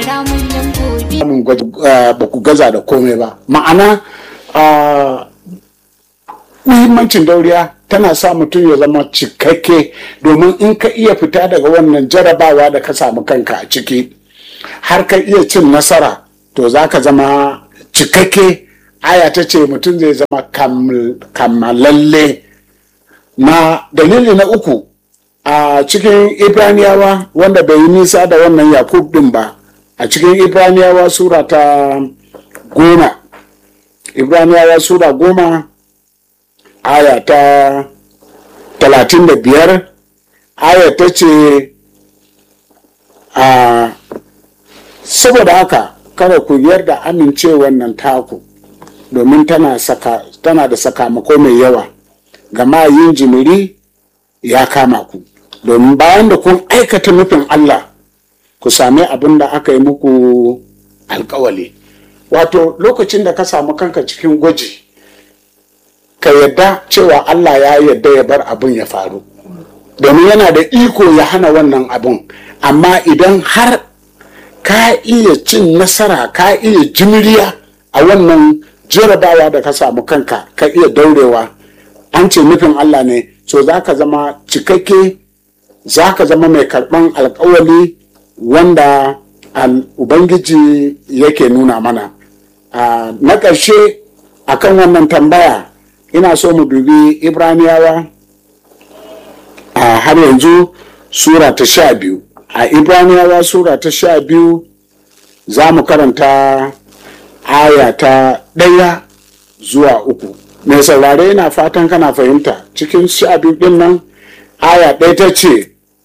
samun ba ku gaza da komai ba ma'ana muhimmancin dauriya tana sa mutum ya zama cikakke domin in ka iya fita daga wannan jarabawa da ka samu kanka a ciki har ka iya cin nasara to za ka zama cikakke aya ta ce mutum zai zama kammalalle na dalili na uku a cikin ibraniyawa wanda bai yi nisa da wannan yakub din ba a cikin ibraniyawa sura ta goma ibraniyawa sura goma aya ta talatin da biyar aya ta ce a saboda haka kada ku yarda amincewar nan taku domin tana, saka, tana da sakamako mai yawa gama yin jimiri ya kama ku domin bayan da kun aikata nufin Allah ku sami abin da aka yi muku alkawali wato lokacin da ka samu kanka cikin gwaji ka yadda cewa Allah ya yadda ya bar abin ya faru domin yana da iko ya hana wannan abin amma idan har ka iya cin nasara ka iya jimiriya a wannan jarabawa da ka samu kanka ka iya daurewa an ce nufin Allah ne so za ka zama cikakke za ka zama mai karɓan alkawali wanda ubangiji yake nuna mana na ƙarshe akan wannan tambaya ina so mu dubi ibraniyawa a har yanzu sura ta sha biyu a ibraniyawa sura ta sha biyu za mu karanta aya ta ɗaya zuwa uku mai saurare yana fatan kana fahimta cikin sha biyu ɗin nan aya ɗaya ta ce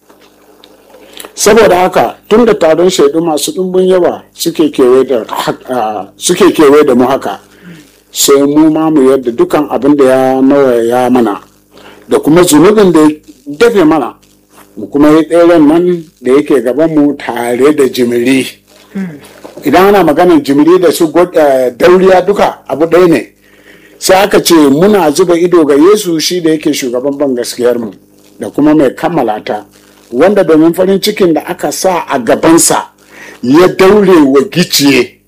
saboda haka tun da taron shaidu masu ɗumbin yawa suke kewaye da mu haka sai mu ma mu yadda dukan abin da ya nawaya mana da kuma zunubin da ya dafe mana mu kuma yi tseren nan da yake gaban mu tare da jimiri idan ana maganar jimiri da su dauriya duka abu ɗaya ne sai aka ce muna zuba ido ga yesu shi da yake shugaban ban gaskiyar mu da kuma mai kammala ta wanda domin farin cikin da aka sa a gabansa ya daure wa giciye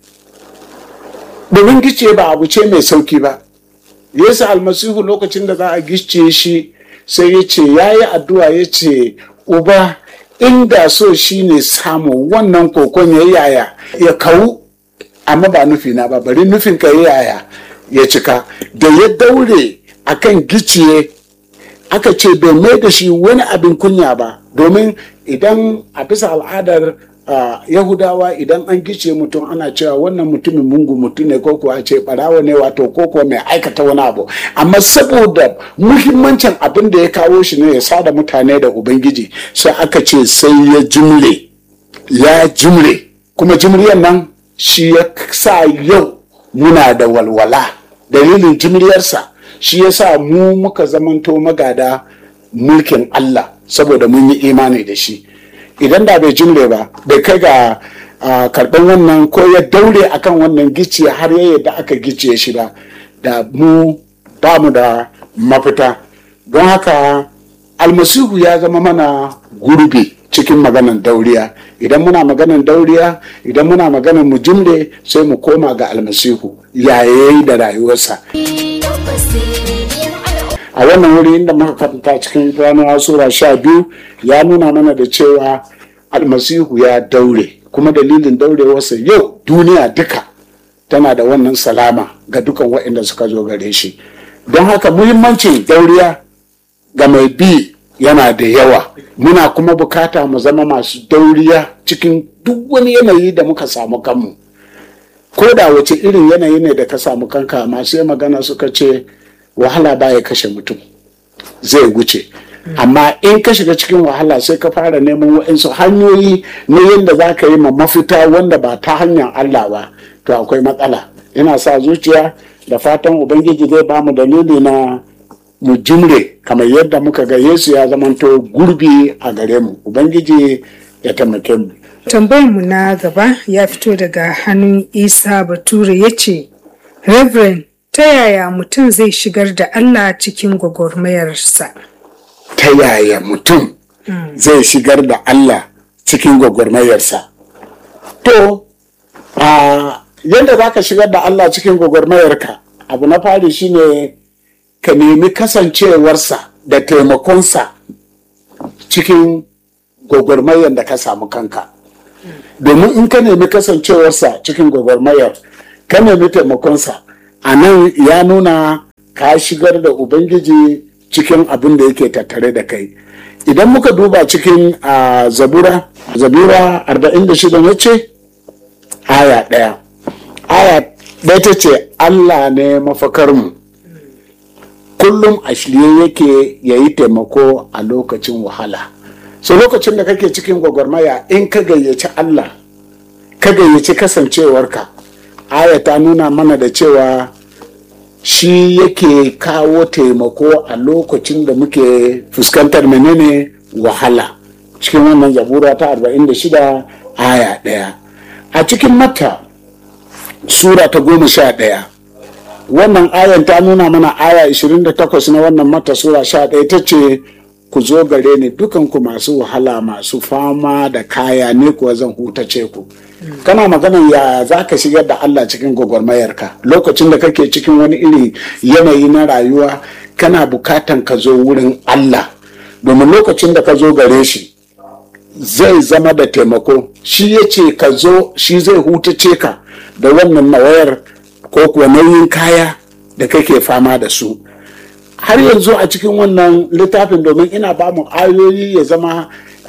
domin giciye ba abu ce mai sauki ba yesu almasihu lokacin da za a gicciye shi sai ya ce ya yi addu'a ya ce uba inda so shi ne samu wannan kokon ya yaya ya kawu amma ba nufina ba bari nufin ka ya yaya ya cika da ya daure akan giciye aka ce bai mai da shi wani abin kunya ba domin idan a bisa al'adar uh, yahudawa idan an gice mutum ana cewa wannan mutumin mungu mutum ne ko kuwa ce barawa ne wato ko kuwa mai aikata wani abu amma saboda muhimmancin abin da ya kawo shi ne ya sada mutane da ubangiji sai aka ce sai ya jimre ya jimre kuma jimriyar nan shi ya sa yau muna da walwala dalilin jimriyarsa shi ya sa mu muka zamanto magada mulkin Allah saboda mun yi imani da shi idan da bai jimre ba bai kai ga karɓar wannan ko ya daure akan wannan giciye har ya yadda aka giciye shi ba da mu ba mu da mafita don haka almasihu ya zama mana gurbi cikin maganan dauriya idan muna maganan dauriya idan muna maganan mu jimre sai mu koma ga almasihu yayayi da rayuwarsa a wannan wuri inda muka karanta cikin ranar sura sha biyu ya nuna mana da cewa almasihu ya daure kuma dalilin daurewarsa yau duniya duka tana da wannan salama ga dukan waɗanda suka zo gare shi don haka muhimmancin dauriya ga mai bi yana da yawa muna kuma bukata mu zama masu dauriya cikin duk wani yanayi da muka samu kanmu ko da wace irin yanayi ne da ka samu kanka masu magana suka ce wahala baya kashe mutum zai wuce amma in ka shiga cikin wahala sai ka fara neman waɗansu hanyoyi na yadda za ka yi ma mafita wanda ba ta hanyar Allah ba to akwai matsala ina sa zuciya da fatan ubangiji zai ba mu dalili na mu jimre kamar yadda muka ga yesu ya zamanto gurbi a gare mu ubangiji ya taimake mu tambayarmu na gaba ya fito daga hannun isa bature ya ce reverend ta yaya mutum zai shigar da Allah cikin gwagwarmayarsa? Ta yaya mutum zai shigar da Allah cikin gwagwarmayarsa? to a yadda za ka shigar da Allah cikin gwagwarmayarka abu na fari shine ka nemi kasancewarsa da taimakonsa cikin gwagwarmayar da ka samu kanka domin in ka nemi kasancewarsa cikin gwagwarmayar ka nemi taimakonsa a nan ya nuna ka shigar da ubangiji cikin abin da yake tattare da kai idan muka duba cikin a zabura zabura 46 ya ce aya ɗaya aya ɗaya ta ce allah ne mafakarmu kullum a shirye yake ya yi taimako a lokacin wahala so lokacin da kake cikin gwagwarmaya in ka gayyaci allah ka gayyaci kasancewarka aya ta nuna mana da cewa shi yake kawo taimako a lokacin da muke fuskantar menene wahala cikin wannan zabura ta 46 aya ɗaya a cikin mata sura ta goma sha ɗaya wannan ayan ta nuna mana aya 28 na wannan mata sura sha ɗaya ta ce ku zo gare ni dukanku masu wahala masu fama da kaya ne kuwa zan hutace ku kana maganan ya za ka shigar da Allah cikin gwagwarmayarka lokacin da kake cikin wani iri yanayi na rayuwa kana bukatan ka zo wurin Allah domin lokacin da ka zo gare shi zai zama da taimako shi ya ce ka zo shi zai hutace ka da wannan nawayar ko kuwa nauyin kaya da kake fama da su har yanzu a cikin wannan littafin domin ina ba mu ayoyi ya zama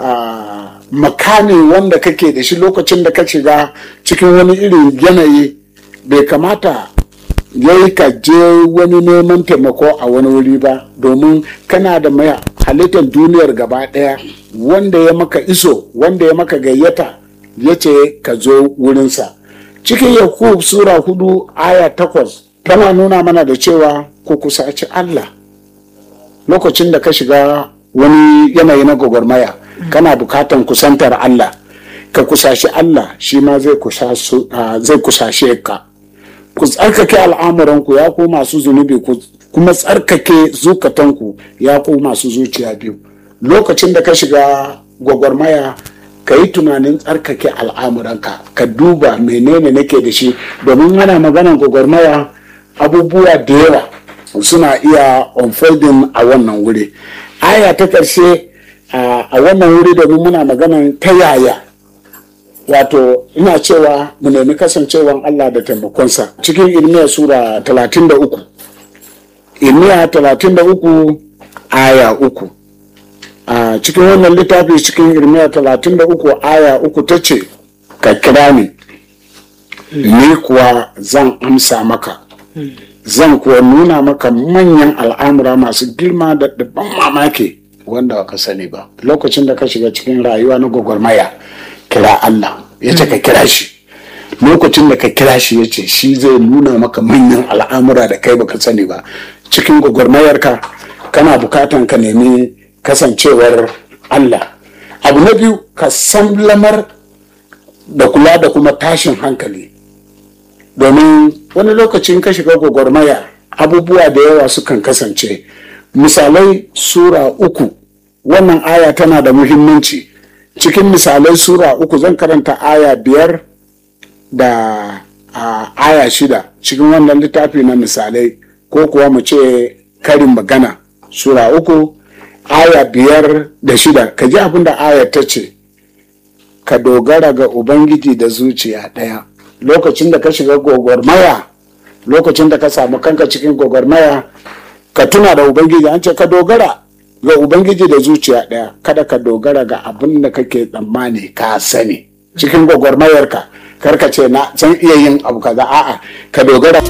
makami wanda kake da shi lokacin da ka shiga cikin wani irin yanayi bai kamata yayi ka je wani neman taimako a wani wuri ba domin kana da mai halittar duniyar gaba ɗaya wanda ya maka iso wanda ya maka gayyata ya ce ka zo wurinsa cikin yakub sura hudu aya takwas tana nuna mana da cewa ku kusaci allah lokacin da ka shiga wani yanayi na gwagwarmaya kana bukatan kusantar allah ka kusashi allah shi ma zai kusashe ka ku tsarkake al'amuranku ya ku masu zunubi ku kuma tsarkake zukatanku ya ku masu zuciya biyu lokacin da ka shiga gwagwarmaya ka yi tunanin tsarkake al'amuranka ka duba menene nake da shi domin ana maganan gwagwarmaya abubuwa da yawa suna iya unfolding a wannan wuri aya ta ƙarshe a wannan wuri domin muna maganan ta yaya wato ina cewa mu nemi kasancewan Allah da taimakonsa cikin ilmiya sura 33 ilmiya 33 aya uku a cikin wannan littafi cikin ilmiya 33 aya uku ta ce ka kira ni ni kuwa zan amsa maka zan kuwa nuna maka manyan al'amura masu girma da dabban mamaki wanda ka sani ba lokacin da ka shiga cikin rayuwa na gwagwarmaya kira Allah ya ce ka kira shi lokacin da ka kira shi ya ce shi zai nuna maka manyan al'amura da kai baka sani ba cikin gwagwarmayarka kana bukatan ka nemi kasancewar Allah abu na biyu ka san lamar da kula da kuma tashin hankali domin wani lokacin ka shiga gwagwarmaya abubuwa da yawa sukan kasance misalai sura uku wannan aya tana da muhimmanci cikin misalai sura uku zan karanta aya biyar da a, aya shida cikin wannan littafi na misalai ko kuwa mu ce karin magana sura uku aya biyar da shida ka ji abin da aya ta ce ka dogara ga ubangiji da zuciya ɗaya lokacin da ka shiga gwagwarmaya lokacin da ka samu kanka cikin gwagwarmaya ka tuna da ubangiji an ce ka dogara ga ubangiji da zuciya ɗaya kada ka dogara ga abin da kake tsammani ka sani cikin gwagwarmayarka karka ce na san iya yin abu kaza a'a ka dogara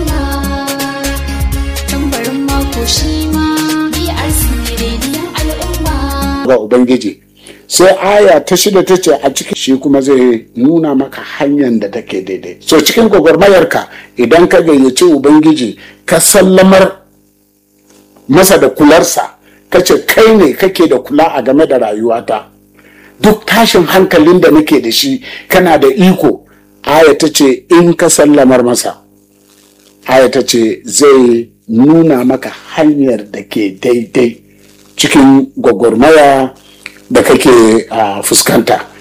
tambarin mako shi ma BRC rediyon al'umma. ga ubangiji sai aya ta shida ta ce a cikin shi kuma zai nuna maka hanyar da take daidai so cikin gwagwarmayarka idan ka gayyaci ubangiji ka sallamar masa da kularsa ka ce kai ne kake da kula a game da rayuwata duk tashin hankalin da nake da shi kana da iko aya ta ce in ka sallamar masa aya ta ce zai nuna maka hanyar da ke daidai cikin gwagwarmaya da kake a fuskanta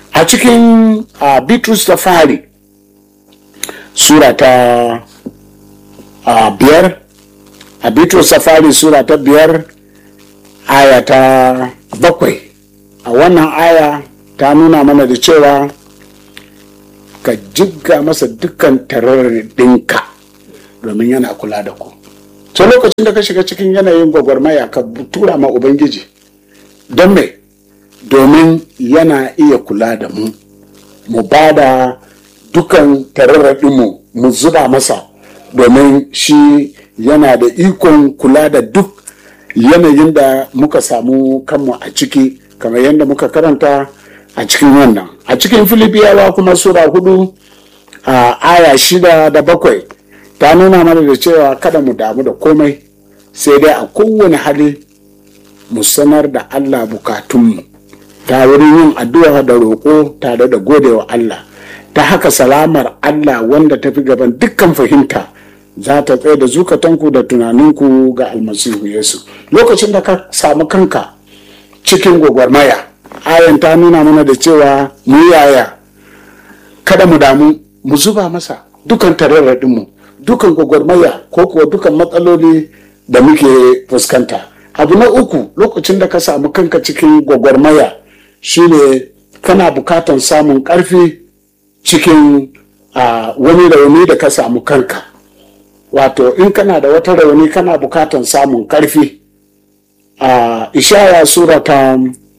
a cikin a bitrus ta fari sura ta a biyar a bitrus ta fari sura ta biyar aya ta bakwai a wannan aya ta nuna mana da cewa ka jigga masa dukkan ɗinka domin yana kula da ku ta lokacin da ka shiga cikin yanayin gwagwarmaya ka tura ma ubangiji don me domin yana iya kula da mu mu ba da dukan tararraɗinmu mu zuba masa domin shi yana da ikon kula da duk yanayin da muka samu kanmu a ciki kamar yadda muka karanta a cikin wannan a cikin filibiyawa kuma sura hudu a aya shida da bakwai ta nuna mana da cewa kada mu damu da komai sai dai a kowane hali mu sanar da allah bukatunmu ta wurin yin addu'a da roƙo tare da godewa allah ta haka salamar allah wanda ta fi gaban dukkan fahimta za ta tsaye da zukatanku da tunaninku ga almasihu yesu lokacin da ka samu kanka cikin gwagwarmaya ayan ta nuna mana da cewa mu yaya kada mu damu mu zuba masa dukan tararradinmu dukan gwagwarmaya ko kuwa dukan matsaloli da muke fuskanta abu na uku lokacin da ka samu kanka cikin gwagwarmaya shine kana bukatan samun karfi cikin uh, wani rauni da ka samu kanka wato in kana da wata rauni kana bukatan samun karfi a uh, ishaya sura ta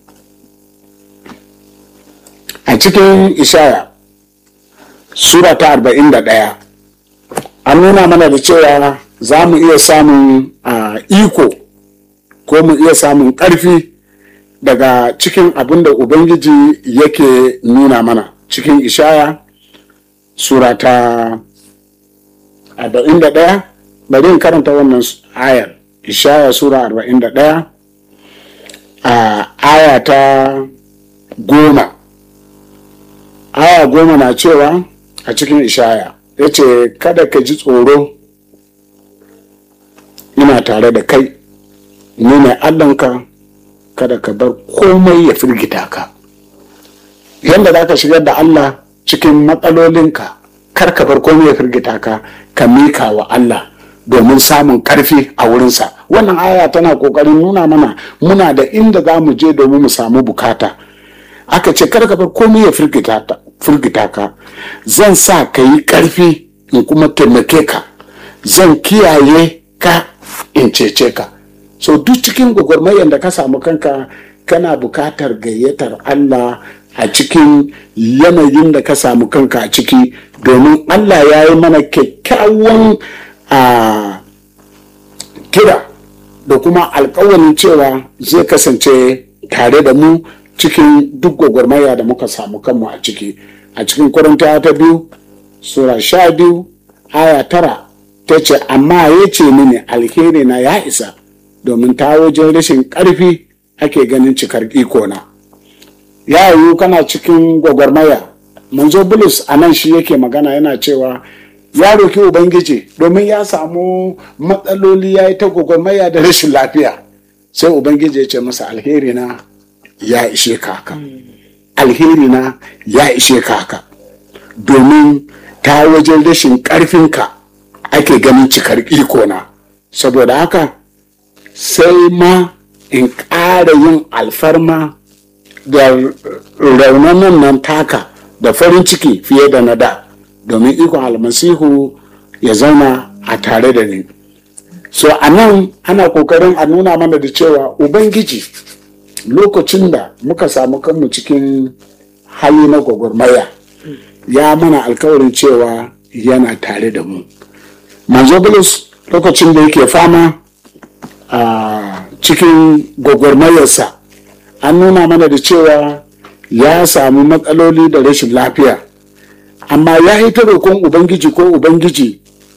a cikin ishaya sura ta arba'in da ɗaya an nuna mana da cewa za mu iya samun uh, iko ko mu iya samun ƙarfi daga cikin abin da ubangiji yake nuna mana cikin ishaya sura ta arba'in da ɗaya bari in karanta wannan ayar ishaya sura arba'in da ɗaya a aya ta goma aya goma na cewa a cikin ishaya ya ce kada ka ji tsoro ina tare da kai ni ne allanka kada ka bar komai ya firgita ka yadda za ka shigar da allah cikin matsalolinka kar ka bar komai ya firgita ka ka mika wa allah domin samun karfi a wurinsa wannan aya tana kokarin nuna mana muna da inda za mu je domin mu samu bukata aka ce kar ka bar komai ya firgita ka zan sa ka yi karfi in kuma taimake ka zan kiyaye ka in cece ka so duk cikin gwagwarmayar da ka samu kanka kana bukatar gayyatar allah a cikin yanayin da ka samu kanka a ciki domin allah ya yi mana kyakkyawan a kira da kuma alkawarin cewa zai kasance tare da mu cikin duk gwagwarmaya da muka samu kanmu a ciki a cikin kwarantawa ta biyu sura sha biyu aya tara ta ce amma ya ce mini alheri na ya isa domin ta wajen rashin ƙarfi ake ganin cikar ikona ya yiwu kana cikin gwagwarmaya manzo bulus a nan shi yake magana yana cewa ya roki ubangiji domin ya samu matsaloli ya yi ta gwagwarmaya da rashin lafiya sai ubangiji ya ce masa alheri na ya ishe kaka alheri na ya ishe kaka domin ta wajen rashin ƙarfinka ake ganin cikar ikona saboda haka sai ma in ƙara yin alfarma da raunanan nan taka da farin ciki fiye da na da domin ikon almasihu ya zauna a tare da ni so a nan ana kokarin a nuna mana da cewa ubangiji lokacin da muka samu kanmu cikin hali na gwagwarmaya ya mana alkawarin cewa yana tare da mu manzo bulus lokacin da yake fama a cikin gwagwarmayarsa an nuna mana da cewa ya samu matsaloli da rashin lafiya amma ya yi ta roƙon ubangiji ko ubangiji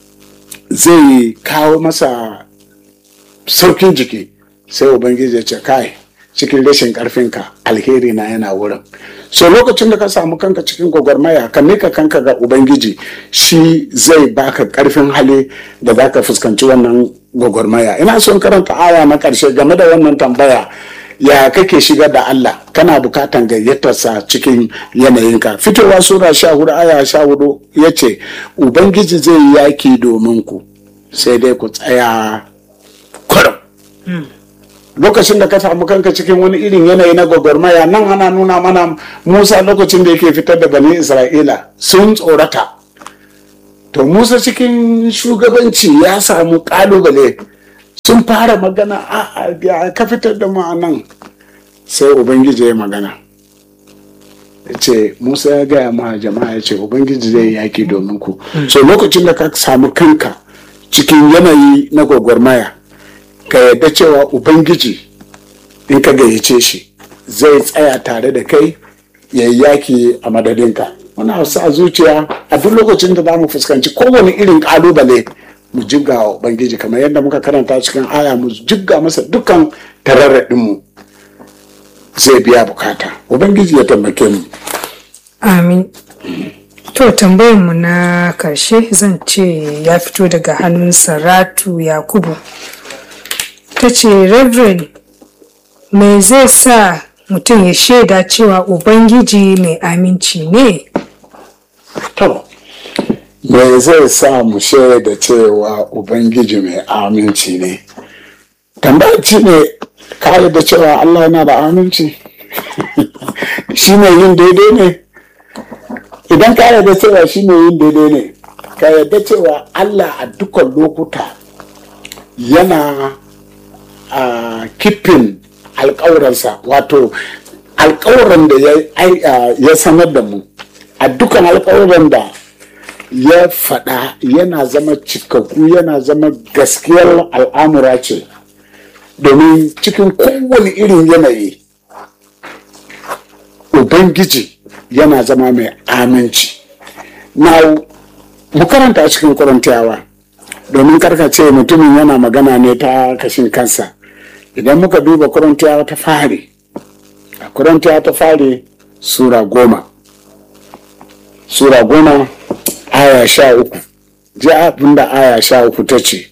zai kawo masa saukin jiki sai ubangiji ya ce kai cikin rashin ƙarfinka alheri na yana wurin so lokacin da ka samu kanka cikin gwagwarmaya ka mika kanka ga ubangiji shi zai baka ƙarfin hali da za ka fuskanci wannan gwagwarmaya ina son karanta aya na ƙarshe game da wannan tambaya ya kake shigar da Allah kana bukatan gayyatarsa cikin yanayinka fitowa sura sha hudu aya sha hudu ya ce ubangiji zai yi yaki domin ku sai dai ku tsaya kurum lokacin da ka samu kanka cikin wani irin yanayi na gwagwarmaya nan ana nuna mana musa lokacin da yake fitar da bani isra'ila sun tsorata to musa cikin shugabanci ya samu kalubale sun fara magana a ka fitar da mu a nan sai ubangiji ya magana ya ce musa ya gaya ma jama'a ya ce ubangiji zai yaki domin ku so lokacin da ka samu kanka cikin yanayi na gwagwarmaya ka yadda cewa ubangiji in ka gayyace shi zai tsaya tare da kai ya yaki a madadinka muna sa zuciya a duk lokacin da za mu fuskanci kowane irin kalubale mu jigga wa ubangiji kamar yadda muka karanta cikin aya mu jigga masa dukkan tararraɗinmu zai biya bukata ubangiji ya taimake mu amin to tambayarmu na karshe zan ce ya fito daga hannun saratu yakubu ta ce reverend me zai sa mutum ya shaida cewa ubangiji mai aminci ne to me zai sa mu shaida cewa ubangiji mai aminci ne tambaci ne ka da cewa allah yana da aminci shi ne yin daidai ne idan ka yarda cewa shi ne yin daidai ne ka yarda cewa allah a dukkan lokuta yana a kifin alkawuransa wato alkawuran da ya sanar da mu a dukkan alkawuran da ya faɗa yana zama cikakku yana zama gaskiyar al'amura ce domin cikin kowane irin yanayi ubangiji yana zama mai aminci na mu karanta a cikin korintiyawa domin karkace mutumin yana magana ne ta kashin kansa idan muka duba korintiyawa ta fari a korintiyawa ta fari sura goma sura goma aya sha uku ji abin da aya sha uku ta ce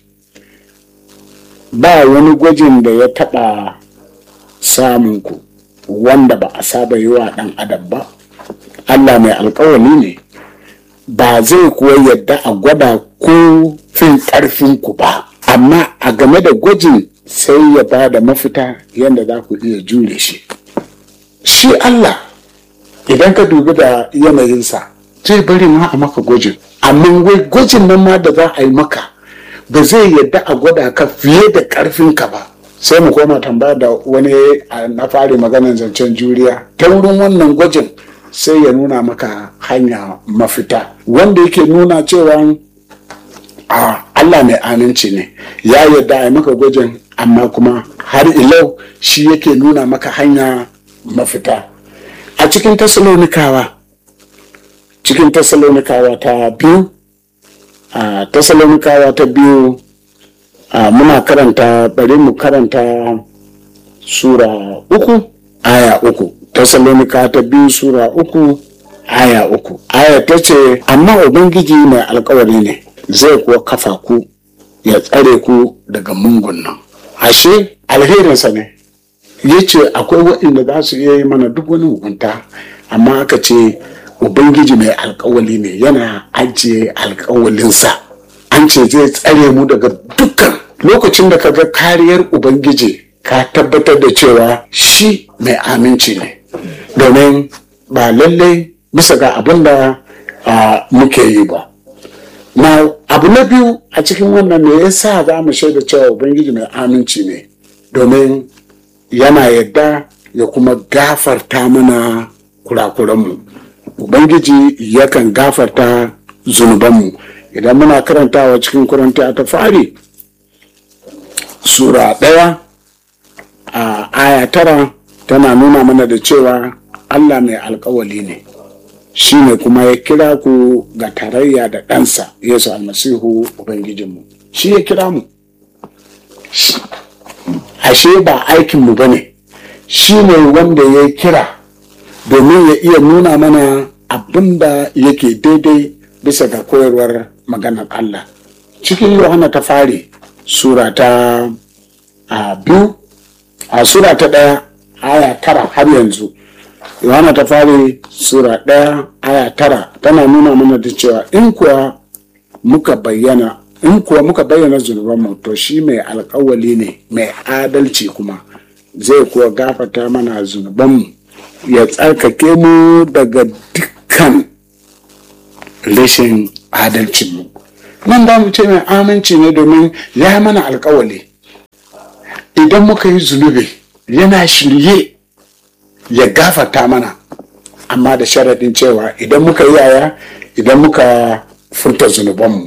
ba wani gwajin da ya taɓa samun ku wanda ba a saba yi wa ɗan adam ba allah mai alkawali ne ba zai kuwa yadda a gwada ko fin ƙarfinku ba amma a game da gwajin sai ya ba da mafita yadda za ku iya jure shi shi allah idan ka dubi da yanayinsa zai bari ma a maka gwajin amma wai gwajin nan ma da za a yi maka ba zai yadda a gwada ka fiye da ƙarfinka ba sai mu koma tambaya da wani na fari maganar zancen juriya ta wurin wannan gwajin sai ya nuna maka hanya mafita wanda yake nuna cewa a Allah mai aminci ne ya yarda a yi maka gwajin amma kuma har ilau shi yake nuna maka hanya mafita a cikin tasalonikawa cikin tasalonikawa ta biyu a tasalonikawa ta biyu a muna karanta bari mu karanta sura uku aya uku Tessalonika ta biyu Sura uku aya uku. Aya ta ce, Amma Ubangiji mai alkawari ne, zai kuwa kafa ku ya tsare ku daga mungun nan. Ashe, alherinsa ne, ya ce akwai waɗanda za su iya yi mana duk wani mugunta, amma aka ce Ubangiji mai alkawali ne yana ajiye alkawalinsa. An ce zai tsare mu daga dukkan lokacin da ka ga kariyar Ubangiji ka tabbatar da cewa shi mai aminci ne. domin ba lallai bisa ga abin da muke yi ba na abu na biyu a cikin wannan me yasa za mu shaida cewa ubangiji mai aminci ne domin yana yadda ya kuma gafarta mana kurakuranmu ubangiji yakan gafarta zunubanmu idan muna karantawa cikin kuranta ta fari sura ɗaya a aya tara tana nuna mana da cewa Allah mai alkawali ne shi ne kuma ya kira ku ga tarayya da ɗansa Yesu almasihu Ubangijinmu shi ya kira mu ashe ba aikinmu ba ne shi ne wanda ya kira domin ya iya nuna mana abin da yake daidai bisa ga koyarwar maganar Allah cikin Yohana ta fari sura ta a biyu a sura ta ɗaya aya tara har yanzu yohana ta fari sura ɗaya aya tara tana nuna mana da cewa in kuwa muka bayyana in kuwa muka bayyana zunubanmu to shi mai alkawali ne mai adalci kuma zai kuwa gafata mana zunubanmu ya tsarkake mu daga dukkan rashin adalcinmu nan da mu ce mai aminci ne domin ya mana alkawali idan muka yi zunubi yana shirye ya gafata mana amma da sharaɗin cewa idan muka yi yaya idan muka furta zunubanmu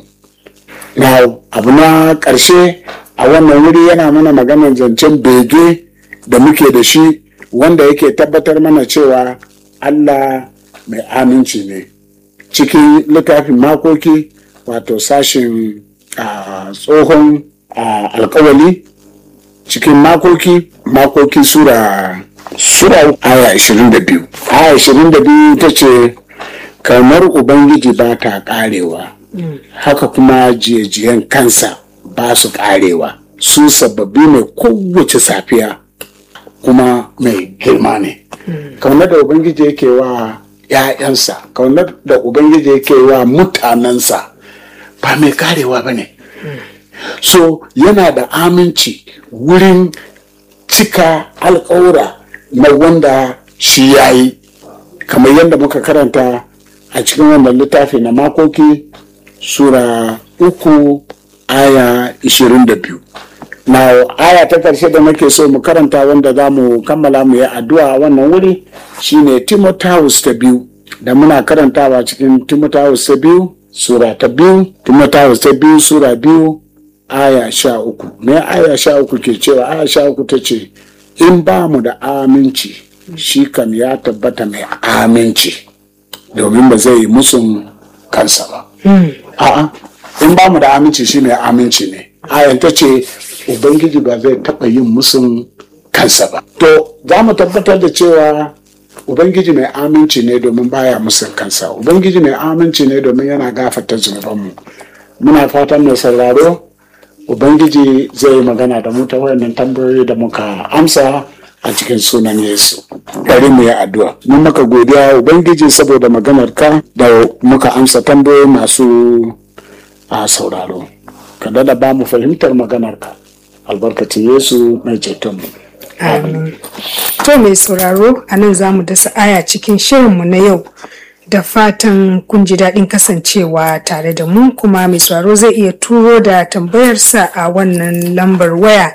na abu na ƙarshe a wannan wuri yana mana maganar zancen bege da muke da shi wanda yake tabbatar mana cewa allah mai aminci ne cikin littafin makoki wato sashin a tsohon a, alkawali cikin makoki makoki sura sura aya 22 aya 22 ta ce kamar ubangiji ba ta karewa haka kuma jiyajiyan kansa ba su karewa su sababbi ne kowace safiya kuma mai girma ne kaunar da ubangiji yake wa ‘ya'yansa kaunar da ubangiji yake wa mutanensa ba mai karewa ba ne so yana da aminci wurin cika alkawura na wanda shi ya yi kamar yadda muka karanta a cikin wannan littafi na makoki sura uku aya 22 na aya ta ƙarshe da nake so mu karanta wanda za mu kammala mu yi addu'a a wannan wuri shine timotheus ta biyu da muna karantawa cikin timotheus ta biyu sura ta biyu timotheus ta biyu sura biyu aya sha uku me aya sha uku ke cewa aya sha uku ta ce in ba mu da aminci shi kam ya tabbata mai aminci domin ba zai yi musun kansa ba a'a in ba mu da aminci shi mai aminci ne ayan ta ce ubangiji ba zai taɓa yin musun kansa ba to za mu tabbatar da cewa ubangiji mai aminci ne domin baya musun kansa ubangiji mai aminci ne domin yana gafata zunubanmu muna fatan mai sauraro ubangiji zai yi magana da mu ta wayannan tambayoyi da muka amsa a cikin sunan yesu bari mu yi addu'a mun maka godiya ubangiji saboda maganar ka da muka amsa tambayoyi masu a sauraro ka da ba mu fahimtar maganar ka albarkacin yesu mai cetonmu Amin. To mai sauraro a nan za mu dasa aya cikin shirinmu na yau da fatan kun ji daɗin kasancewa tare da mu kuma mai sauraro zai iya turo da tambayarsa a wannan lambar waya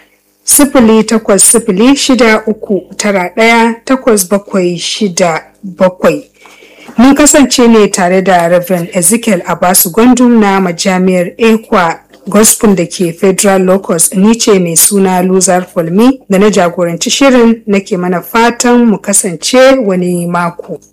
sifili takwas sifili shida uku tara ɗaya takwas bakwai shida bakwai. Mun kasance ne tare da Reverend Ezekiel Abasu Gwandum na majami'ar Ekwa Gospel da ke Federal Locus ni ce mai suna Luzar Fulmi da na jagoranci shirin nake mana fatan mu kasance wani mako.